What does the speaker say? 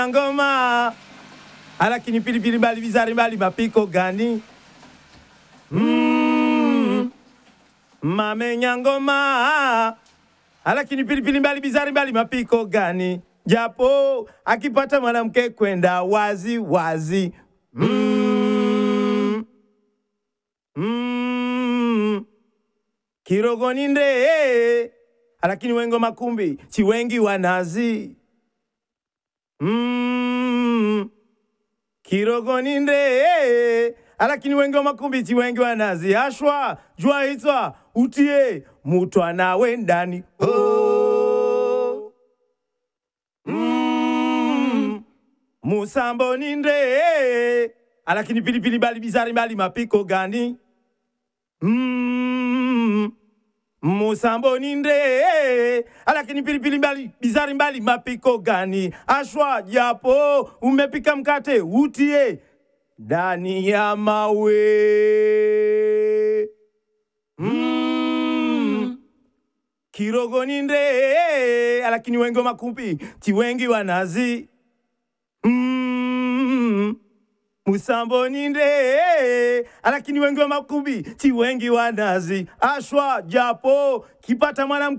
ngoma alakini pilipili mbali bizari mbali mapiko gani mm. mamenya ngoma alakini pilipili mbali bizari mbali mapiko gani japo akipata mwanamke kwenda wazi wazi mm. Mm. kirogoni nde alakini wengo makumbi chiwengi wanazi mm. kirogoni nde alakini wengi wa makumbi chiwengi wanazi ashwa jua hitwa utie mutwana wendani oh. mm. musambo ni nde alakini pilipili bali bizari mbali mapiko gani mm. musambo ni nde alakini pilipili mbali bizari mbali mapiko gani ashwa japo umepika mkate utie ndani ya mawe mm. kirogo ni nde alakini wengi wa makumbi chiwengi wanazi mm. musambo ni nde alakini wengi wa makumbi chiwengi wanazi ashwa japo kipata mwanamke